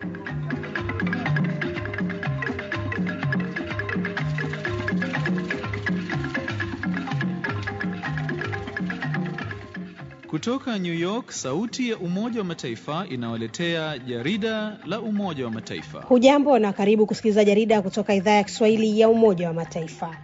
Kutoka New York, sauti ya Umoja wa Mataifa inawaletea jarida la Umoja wa Mataifa. Hujambo na karibu kusikiliza jarida kutoka idhaa ya Kiswahili ya Umoja wa Mataifa.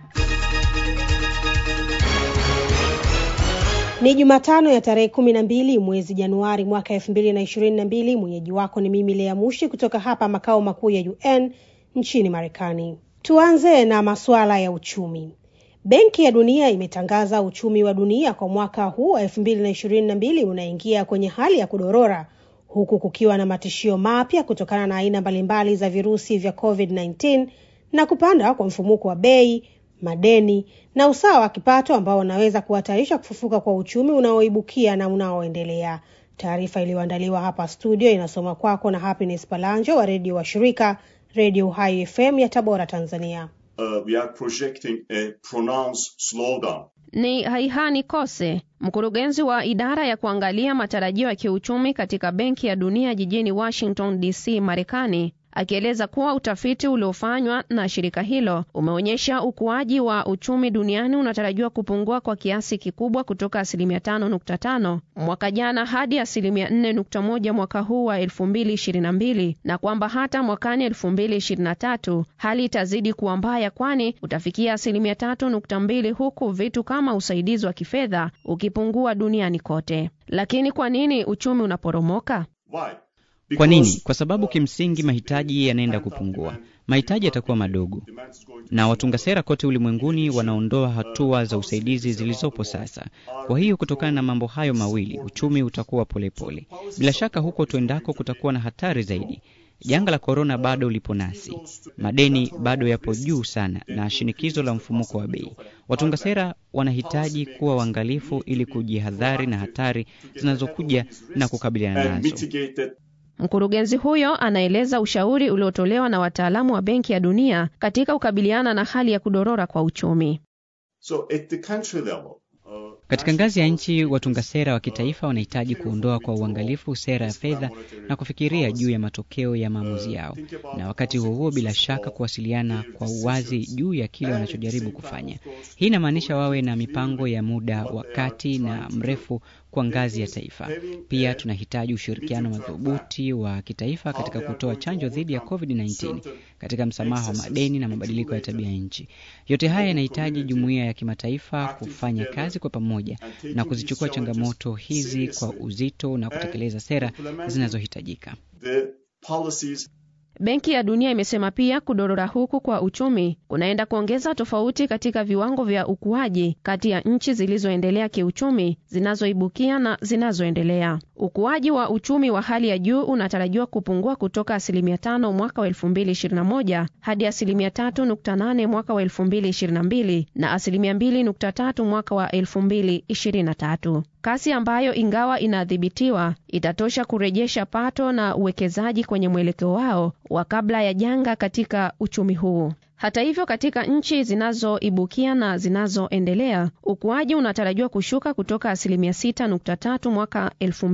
Ni Jumatano ya tarehe kumi na mbili mwezi Januari mwaka elfu mbili na ishirini na mbili. Mwenyeji wako ni mimi Lea Mushi kutoka hapa makao makuu ya UN nchini Marekani. Tuanze na masuala ya uchumi. Benki ya Dunia imetangaza uchumi wa dunia kwa mwaka huu wa elfu mbili na ishirini na mbili unaingia kwenye hali ya kudorora huku kukiwa na matishio mapya kutokana na aina mbalimbali za virusi vya COVID-19 na kupanda kwa mfumuko wa bei, madeni na usawa wa kipato ambao unaweza kuhatarisha kufufuka kwa uchumi unaoibukia na unaoendelea. Taarifa iliyoandaliwa hapa studio inasoma kwako na Happiness Palanjo wa redio wa shirika Redio Uhai FM ya Tabora, Tanzania. Uh, we are projecting a pronounced slowdown. Ni Haihani Kose, mkurugenzi wa idara ya kuangalia matarajio ya kiuchumi katika Benki ya Dunia jijini Washington DC, Marekani, akieleza kuwa utafiti uliofanywa na shirika hilo umeonyesha ukuaji wa uchumi duniani unatarajiwa kupungua kwa kiasi kikubwa kutoka asilimia tano nukta tano mwaka jana hadi asilimia nne nukta moja mwaka huu wa elfu mbili ishirini na mbili na kwamba hata mwakani elfu mbili ishirini na tatu hali itazidi kuwa mbaya, kwani utafikia asilimia tatu nukta mbili huku vitu kama usaidizi wa kifedha ukipungua duniani kote. Lakini kwa nini uchumi unaporomoka? Why? Kwa nini? Because, Kwa sababu uh, kimsingi mahitaji yanaenda kupungua, mahitaji yatakuwa madogo, demand is going to na watunga sera kote ulimwenguni wanaondoa hatua za usaidizi zilizopo sasa. Kwa hiyo kutokana na mambo hayo mawili, uchumi utakuwa polepole. Bila shaka huko tuendako kutakuwa na hatari zaidi. Janga la korona bado lipo nasi, madeni bado yapo juu sana, na shinikizo la mfumuko wa bei. Watunga sera wanahitaji kuwa waangalifu ili kujihadhari na hatari zinazokuja na kukabiliana and nazo. mitigate it. Mkurugenzi huyo anaeleza ushauri uliotolewa na wataalamu wa Benki ya Dunia katika kukabiliana na hali ya kudorora kwa uchumi. So at the country level, uh, Katika ngazi ya nchi, watunga sera wa kitaifa wanahitaji kuondoa kwa uangalifu sera ya fedha na kufikiria juu ya matokeo ya maamuzi yao, na wakati huo huo, bila shaka, kuwasiliana kwa uwazi juu ya kile wanachojaribu kufanya. Hii inamaanisha wawe na mipango ya muda wa kati na mrefu kwa ngazi ya taifa. Pia tunahitaji ushirikiano madhubuti wa kitaifa katika kutoa chanjo dhidi ya COVID-19, katika msamaha wa madeni na mabadiliko ya tabia nchi. Yote haya yanahitaji jumuiya ya kimataifa kufanya kazi kwa pamoja na kuzichukua changamoto hizi kwa uzito na kutekeleza sera zinazohitajika. the policies Benki ya Dunia imesema pia kudorora huku kwa uchumi kunaenda kuongeza tofauti katika viwango vya ukuaji kati ya nchi zilizoendelea kiuchumi, zinazoibukia na zinazoendelea. Ukuaji wa uchumi wa hali ya juu unatarajiwa kupungua kutoka asilimia tano mwaka wa elfu mbili ishirini na moja hadi asilimia tatu nukta nane mwaka wa elfu mbili ishirini na mbili na asilimia mbili nukta tatu mwaka wa elfu mbili ishirini na tatu kasi ambayo ingawa inadhibitiwa itatosha kurejesha pato na uwekezaji kwenye mwelekeo wao wa kabla ya janga katika uchumi huu. Hata hivyo, katika nchi zinazoibukia na zinazoendelea ukuaji unatarajiwa kushuka kutoka asilimia 6.3 mwaka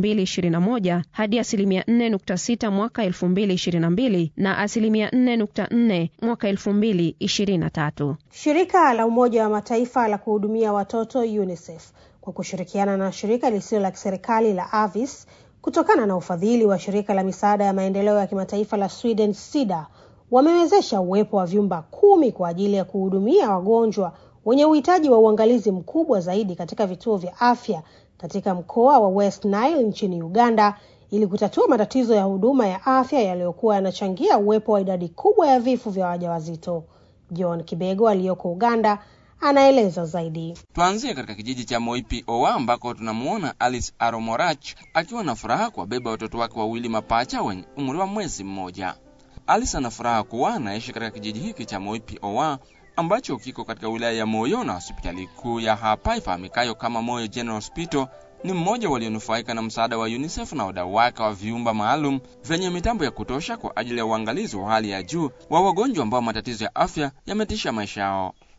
2021 hadi asilimia 4.6 mwaka 2022 na asilimia 4.4 mwaka 2023. Shirika la Umoja wa Mataifa la kuhudumia watoto UNICEF kwa kushirikiana na shirika lisilo la kiserikali la Avis kutokana na ufadhili wa shirika la misaada ya maendeleo ya kimataifa la Sweden SIDA wamewezesha uwepo wa vyumba kumi kwa ajili ya kuhudumia wagonjwa wenye uhitaji wa uangalizi mkubwa zaidi katika vituo vya afya katika mkoa wa West Nile nchini Uganda ili kutatua matatizo ya huduma ya afya yaliyokuwa yanachangia uwepo wa idadi kubwa ya vifo vya wajawazito. John Kibego aliyoko Uganda anaeleza zaidi. Tuanzie katika kijiji cha Moipi Owa ambako tunamuona Alice Aromorach akiwa na furaha kuwabeba watoto wake wawili mapacha wenye umri wa mwezi mmoja. Alice ana furaha kuwa anaishi katika kijiji hiki cha Moipi Owa ambacho kiko katika wilaya ya Moyo na hospitali kuu ya hapa ifahamikayo kama Moyo General Hospital ni mmoja walionufaika na msaada wa UNICEF na wadau wake wa vyumba maalum vyenye mitambo ya kutosha kwa ajili ya uangalizi wa hali ya juu wa wagonjwa ambao matatizo ya afya yametisha maisha yao.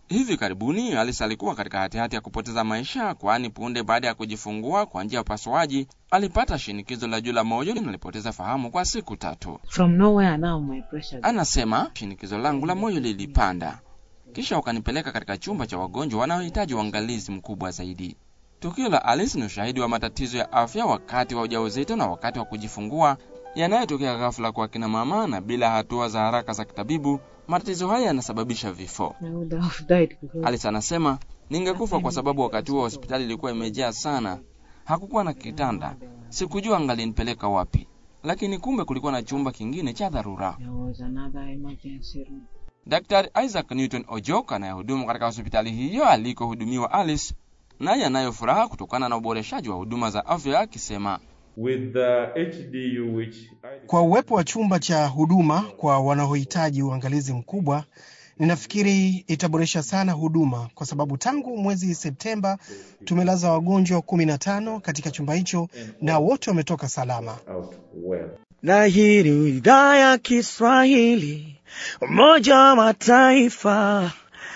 Hivi karibuni Alice alikuwa katika hatihati ya kupoteza maisha, kwani punde baada ya kujifungua kwa njia ya upasuaji alipata shinikizo la juu la moyo na alipoteza fahamu kwa siku tatu. From nowhere now my pressure. Anasema shinikizo langu la moyo lilipanda, kisha wakanipeleka katika chumba cha wagonjwa wanaohitaji uangalizi mkubwa zaidi. Tukio la Alice ni ushahidi wa matatizo ya afya wakati wa ujauzito na wakati wa kujifungua yanayotokea ghafla kwa kina mama, na bila hatua za haraka za kitabibu, matatizo haya yanasababisha vifo. I would have died because Alice anasema ningekufa kwa sababu wakati huo hospitali ilikuwa imejaa sana, hakukuwa na kitanda, sikujua angalinipeleka wapi, lakini kumbe kulikuwa na chumba kingine cha dharura. there was another emergency room. Daktari Isaac Newton Ojok anayehudumu katika hospitali hiyo alikohudumiwa Alice, naye anayo furaha kutokana na uboreshaji wa huduma za afya, akisema with the HDU which I Kwa uwepo wa chumba cha huduma kwa wanaohitaji uangalizi mkubwa, ninafikiri itaboresha sana huduma, kwa sababu tangu mwezi Septemba tumelaza wagonjwa kumi na tano katika chumba hicho na wote wametoka salama. out well. na hii ni idhaa ya Kiswahili Umoja wa Mataifa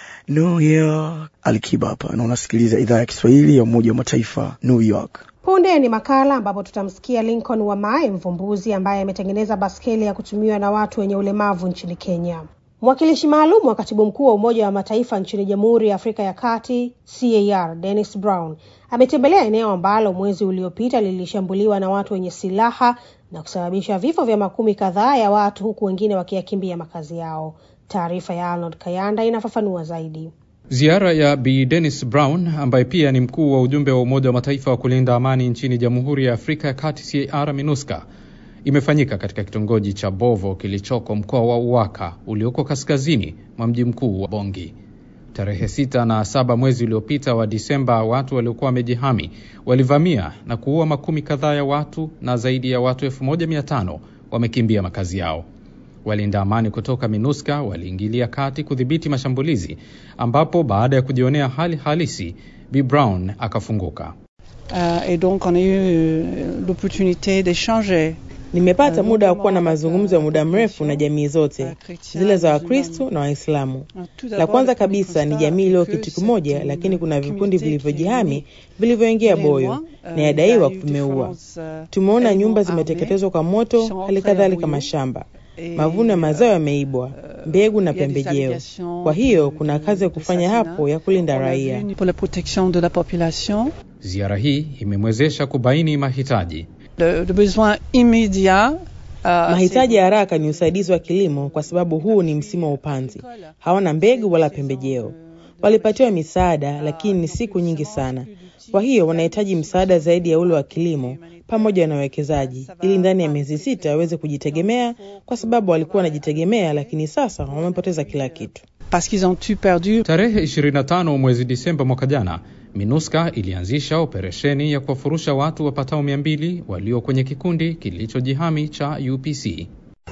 New York. Alikiba hapa na unasikiliza idhaa ya Kiswahili ya Umoja wa Mataifa New York. Punde ni makala ambapo tutamsikia Lincoln Wamae, mvumbuzi ambaye ametengeneza baskeli ya kutumiwa na watu wenye ulemavu nchini Kenya. Mwakilishi maalum wa katibu mkuu wa Umoja wa Mataifa nchini Jamhuri ya Afrika ya Kati CAR Dennis Brown ametembelea eneo ambalo mwezi uliopita lilishambuliwa na watu wenye silaha na kusababisha vifo vya makumi kadhaa ya watu huku wengine wakiyakimbia makazi yao. Taarifa ya Arnold Kayanda inafafanua zaidi. Ziara ya Bi Dennis Brown ambaye pia ni mkuu wa ujumbe wa Umoja wa Mataifa wa kulinda amani nchini Jamhuri ya Afrika ya Kati CAR MINUSCA imefanyika katika kitongoji cha Bovo kilichoko mkoa wa Uwaka ulioko kaskazini mwa mji mkuu wa Bongi. Tarehe sita na saba mwezi uliopita wa Disemba, watu waliokuwa wamejihami walivamia na kuua makumi kadhaa ya watu na zaidi ya watu elfu moja mia tano wamekimbia makazi yao. Walinda amani kutoka MINUSCA waliingilia kati kudhibiti mashambulizi, ambapo baada ya kujionea hali halisi, Bi Brown akafunguka. Euh, et donc on a eu euh, l'opportunité d'échanger Nimepata muda wa kuwa na mazungumzo ya muda mrefu na jamii zote zile za Wakristo na Waislamu. La kwanza kabisa ni jamii iliyo kitu kimoja, lakini kuna vikundi vilivyojihami vilivyoingia Boyo na yadaiwa vimeua. Tumeona nyumba zimeteketezwa kwa moto, hali kadhalika mashamba. Mavuno ya mazao yameibwa, mbegu na pembejeo. Kwa hiyo kuna kazi ya kufanya hapo ya kulinda raia. pour la protection de la population. Ziara hii imemwezesha kubaini mahitaji Le, le besoin immédiat euh, Mahitaji ya haraka ni usaidizi wa kilimo, kwa sababu huu ni msimu wa upanzi. Hawana mbegu wala pembejeo. Walipatiwa misaada, lakini ni siku nyingi sana. Kwa hiyo wanahitaji msaada zaidi ya ule wa kilimo pamoja na wawekezaji, ili ndani ya miezi sita waweze kujitegemea, kwa sababu walikuwa wanajitegemea, lakini sasa wamepoteza kila kitu. parce qu'ils ont tout perdu. Tarehe 25 mwezi Disemba mwaka jana, MINUSCA ilianzisha operesheni ya kuwafurusha watu wapatao 200 walio kwenye kikundi kilichojihami cha UPC.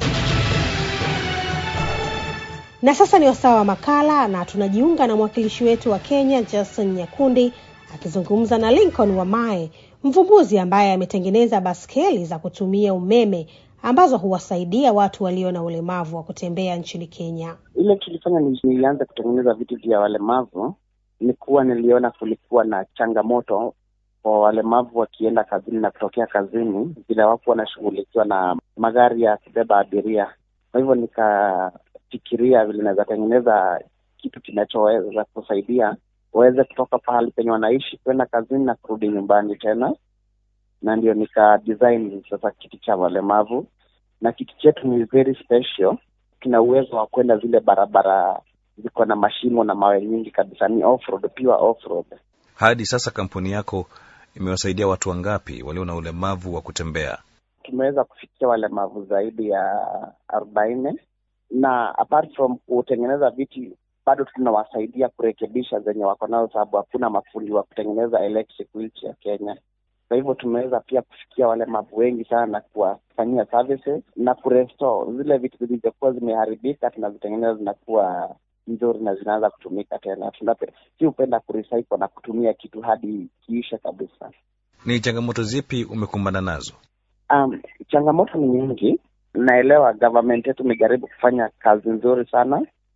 Na sasa ni wasaa wa makala, na tunajiunga na mwakilishi wetu wa Kenya Jason Nyakundi akizungumza na Lincoln Wamae, mvumbuzi ambaye ametengeneza baskeli za kutumia umeme ambazo huwasaidia watu walio na ulemavu wa kutembea nchini Kenya. Ile kilifanya ni- nilianza kutengeneza vitu vya walemavu ni kuwa niliona kulikuwa na changamoto kwa walemavu wakienda kazini na kutokea kazini, vile hawakuwa wanashughulikiwa na magari ya kubeba abiria. Kwa hivyo nikafikiria vile naweza tengeneza kitu kinachoweza kusaidia waweze kutoka pahali penye wanaishi kwenda kazini na kurudi nyumbani tena, na ndio nika design sasa kiti cha walemavu, na kiti chetu ni very special kina uwezo wa kwenda zile barabara ziko na mashimo na mawe nyingi kabisa, ni off-road, pure off-road. Hadi sasa kampuni yako imewasaidia watu wangapi walio na ulemavu wa kutembea? Tumeweza kufikia walemavu zaidi ya arobaini na apart from kutengeneza viti bado tunawasaidia kurekebisha zenye wako nazo, sababu hakuna mafundi wa kutengeneza electric wheelchair Kenya. Kwa hivyo tumeweza pia kufikia walemavu wengi sana na kuwafanyia services na kurestore zile vitu zilizokuwa zimeharibika, tunazitengeneza zinakuwa nzuri na zinaanza kutumika tena. Tunape- si hupenda kurecycle na kutumia kitu hadi kiishe kabisa. Ni changamoto zipi umekumbana nazo? Um, changamoto ni nyingi. Naelewa government yetu imejaribu kufanya kazi nzuri sana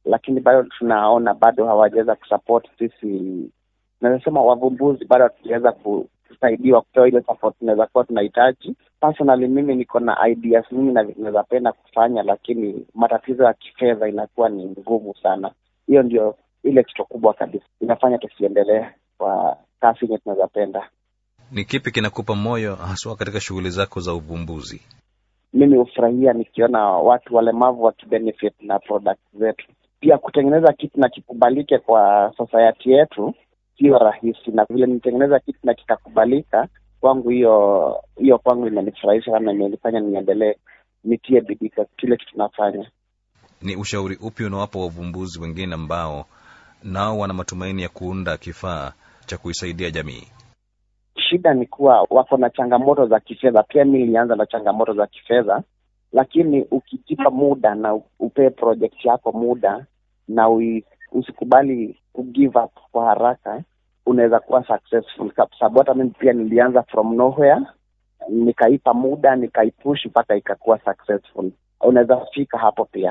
lakini bado tunaona bado hawajaweza kusupport sisi, naweza sema wavumbuzi bado hatujaweza kusaidiwa kupewa ile support tunaweza kuwa tunahitaji. Personally mimi niko na ideas mingi na vitu naweza penda kufanya, lakini matatizo ya kifedha inakuwa ni ngumu sana. Hiyo ndio ile kitu kubwa kabisa inafanya tusiendelee kwa kasi yenye tunaweza penda. Ni kipi kinakupa moyo haswa katika shughuli zako za uvumbuzi? Mimi hufurahia nikiona watu walemavu wakibenefit na product zetu. Pia kutengeneza kitu na kikubalike kwa society yetu sio rahisi, na vile nitengeneza kitu na kikakubalika kwangu, hiyo hiyo kwangu imenifurahisha sana, imenifanya niendelee, nitie bidii kwa kile kitu nafanya. Ni ushauri upi unawapa wavumbuzi wengine ambao nao wana matumaini ya kuunda kifaa cha kuisaidia jamii? Shida ni kuwa wako na changamoto za kifedha. Pia mi nilianza na changamoto za kifedha, lakini ukijipa muda na upee project yako muda na ui, usikubali ku give up kwa haraka, unaweza kuwa successful, kwa sababu hata mimi pia nilianza from nowhere, nikaipa muda, nikaipush mpaka ikakuwa successful. Unaweza fika hapo pia.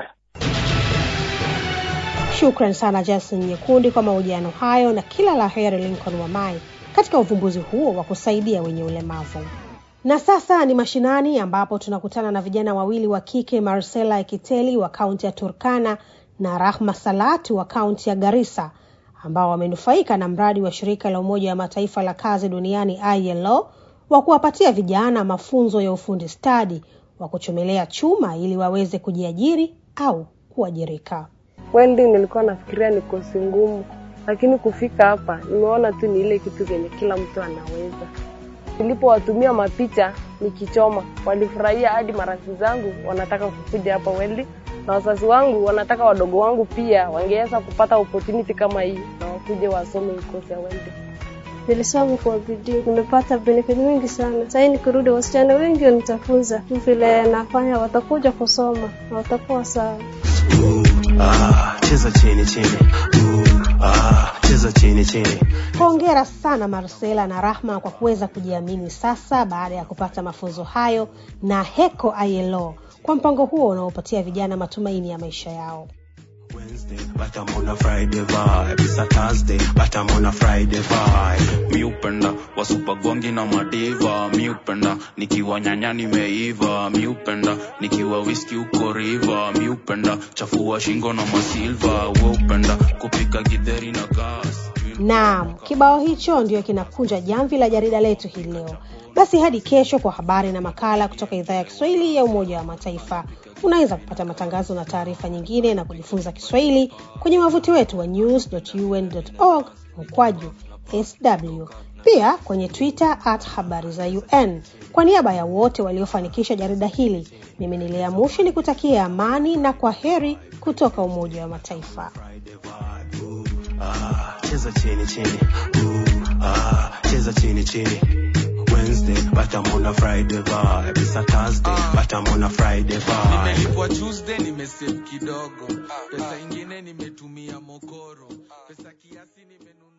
Shukran sana Jason Nyekundi kwa mahojiano hayo, na kila la heri Lincoln Wamai katika uvumbuzi huo wa kusaidia wenye ulemavu. Na sasa ni mashinani, ambapo tunakutana na vijana wawili wa kike, Marcela Ekiteli wa kaunti ya Turkana na Rahma Salatu wa kaunti ya Garissa, ambao wamenufaika na mradi wa shirika la Umoja wa Mataifa la kazi duniani ILO wa kuwapatia vijana mafunzo ya ufundi stadi wa kuchomelea chuma ili waweze kujiajiri au kuajirika. Welding nilikuwa nafikiria ni kosi ngumu, lakini kufika hapa nimeona tu ni ile kitu kenye kila mtu anaweza. Nilipowatumia mapicha nikichoma, walifurahia hadi marafiki zangu wanataka kukuja hapa welding, na wazazi wangu wanataka wadogo wangu pia wangeweza kupata opportunity kama hii na wakuje wasome kosi ya welding. Nilisoma kwa bidii, nimepata benefit mingi sana. Sasa nikirudi, wasichana wengi wanitafunza vile nafanya, watakuja kusoma na watakuwa sawa. Ah, cheza chini chini. Ah, cheza chini chini. Hongera sana Marcela na Rahma kwa kuweza kujiamini sasa baada ya kupata mafunzo hayo na Heko ILO kwa mpango huo unaopatia vijana matumaini ya maisha yao. But I'm on a Friday vibe. It's a Thursday, but I'm on a Friday vibe. mi upenda wasupagongi na madiva mi upenda nikiwa nyanya nimeiva mi upenda nikiwa wiski uko riva mi upenda chafua shingo na masilva we upenda kupika gidheri na gas Naam, kibao hicho ndio kinakunja jamvi la jarida letu hii leo. Basi hadi kesho kwa habari na makala kutoka idhaa ya Kiswahili ya Umoja wa Mataifa. Unaweza kupata matangazo na taarifa nyingine na kujifunza Kiswahili kwenye wavuti wetu wa news.un.org mkwaju sw, pia kwenye Twitter at habari za UN. Kwa niaba ya wote waliofanikisha jarida hili, mimi ni Lea Mushi ni kutakia amani na kwa heri kutoka Umoja wa Mataifa. Ah, cheza chini chini. Ooh, ah, cheza chini chini. Wednesday, but I'm on a Friday vibe. It's a Thursday, but I'm on a Friday vibe. nimelipwa tuesday nimesave kidogo pesa ingine nimetumia mokoro pesa kiasi nimenunua